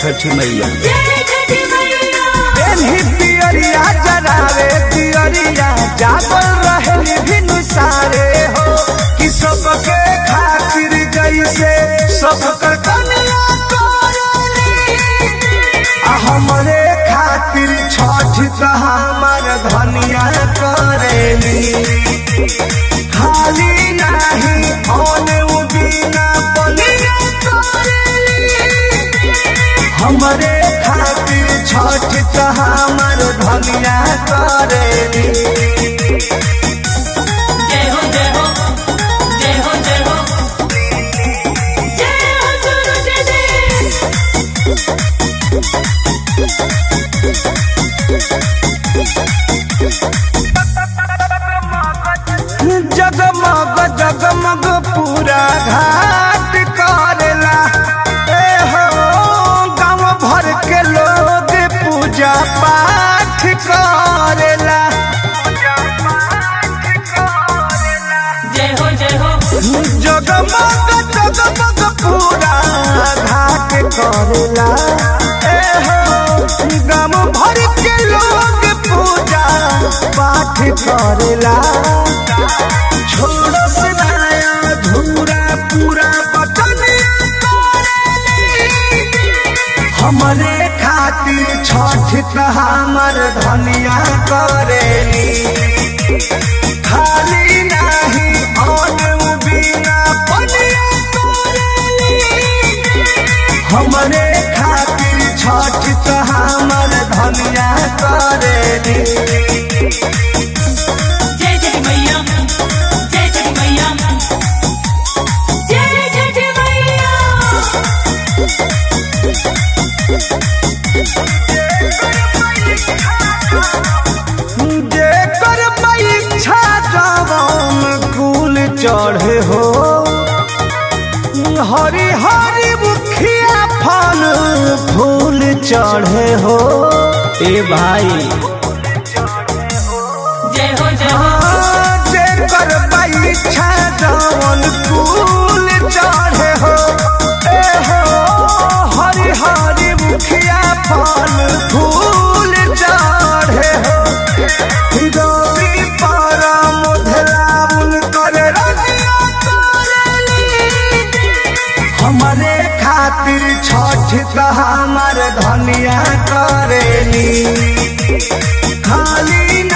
छठी मैया जय छठी मैया एनही पियरिया जरावे पियरिया जागल रहे भिनु सारे हो कि सबके खातिर जैसे सब कर कन्या करेली आ हमरे खातिर छठ त हमर धनिया करेली खाली नाही औने उबिना बनिया करेली हमरे खातिर छठ त हमर धनिया करेली जय हो जय हो जय हो जय हो जय हो सूरज देव जगमग जगमग पूरा घाट करेला ए हो गांव भर के लोग पूजा पाठ करेला जय हो जय हो जगमग जगमग पूरा घाट करेला ए हो गांव भर के लोग पूजा पाठ करेला छोड़ो से नया धूरा पूरा बटनिया करेली हमरे खातिर छठ त हमर धनिया करेली खाली नाही और बिना पनिया करेली हमरे खातिर छठ त हमर धनिया करेली जय छठी मैया जय छठी मैया जय छठी मैया जेकर परीक्षा जवान कुल चढ़े हो हरी हरी मुखिया फल फूल चढ़े हो ए भाई जय हो जय हो जेकर परीक्षा जवान कुल चढ़े हो ए हो हरी हरी मुखिया फल फूल चढ़े हो रवि पारा मोधला उनकर रजिया करेली हमरे खातिर छठ त हमर धनिया करेली खाली